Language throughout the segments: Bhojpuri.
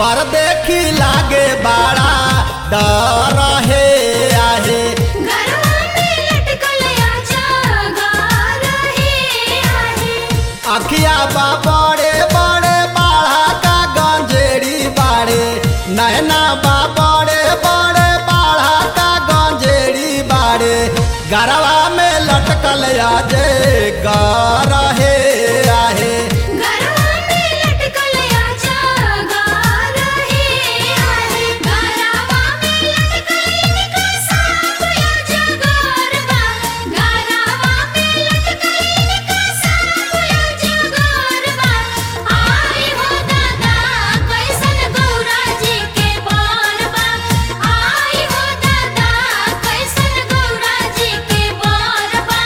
पर देखी लागे बड़ा डर हे आहे गरवा में लटकल अजगर हे आहे अखिया बा बड़े बड़े बाढ़ा का गंजेड़ी बाड़े नैना बा बड़े बड़े बाढ़ा का गंजेड़ी बाड़े गरवा में लटकल आजे गर हे आहे गरवा में लटकल अजगर हे आहे गरवा में लटकल इनका सांप अजगर बा गरवा में लटकल इनका सांप अजगर बा आई हो दादा कैसन गौरा जी के बान बा आई हो दादा कैसन गौरा जी के बान बा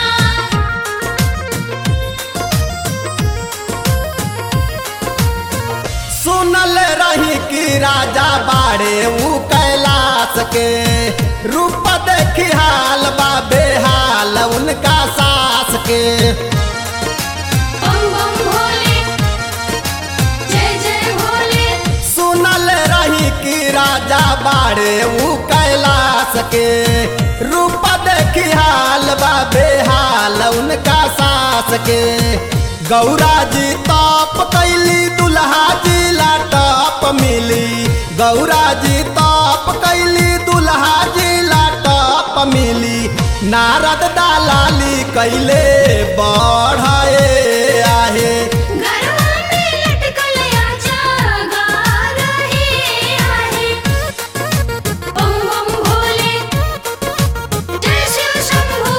सुनल रही कि राजा बाड़े ऊ कैलाश के रूप देखी हाल बा बेहाल उनका सास के बम बम भोले जय जय भोले सुनल रही कि राजा बाड़े ऊ कैलाश के रूप देखी हाल बा बेहाल उनका सास के गौरा जी ताप कैली दुल्हा जी लाटप मिली गौरा जी ताप कैली दुल्हा जी लाटप मिली नारद दालाली कैले बढ़े आहे गरवा में लटकल अजगर हे आहे बम बम भोले जय शिव शंभू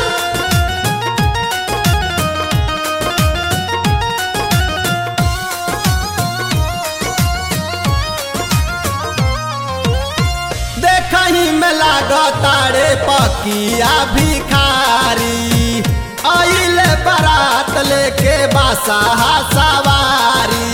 देखही में लागतारे पकिया भिखारी आइले बारात लेके बासा सवारी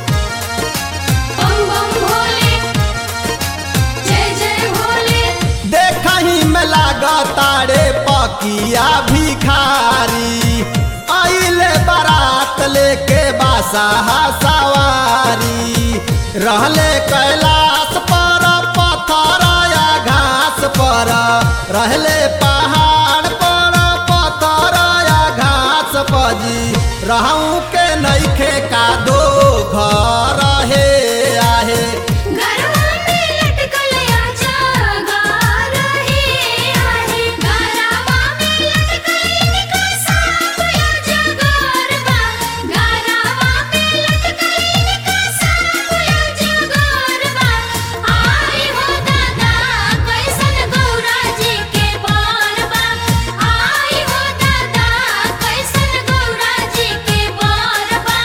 बम बम भोले जय जय भोले देखही में लागतारे पकिया भिखारी आइले बारात लेके बासा सवारी रहले कैलाश पर पत्थर या घास पर रहले पहाड़ पर पत्थर या घास पजी रहूं के नइखे का दो घर हे आहे गरवा में लटकल अजगर हे आहे गरवा में लटकल इनका सांप अजगर बा गरवा में लटकल इनका सांप अजगर बा आई हो दादा कैसन गौरा जी के बान बा आई हो दादा कैसन गौरा जी के बान बा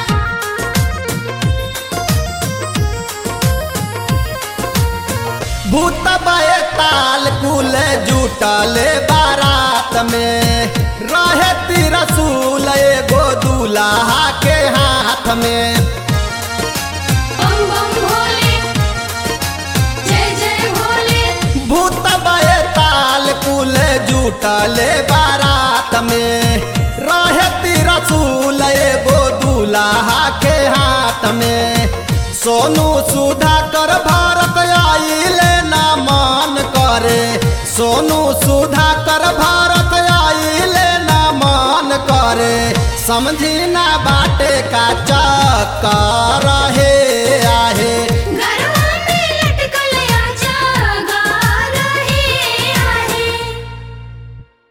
भूत बे ताल कुल जुटले बारात में रहे तिरसूल एगो दूल्हा के हाथ में बम बम भोले जय जय भोले भूत बे ताल कुल जुटले बारात में रहे तिरसूल एगो दूल्हा के हाथ में सोनू सुधा कर भारत आइले ना मान करे सोनू सुधा कर भारत आइले ना मान करे समझी ना बाटे का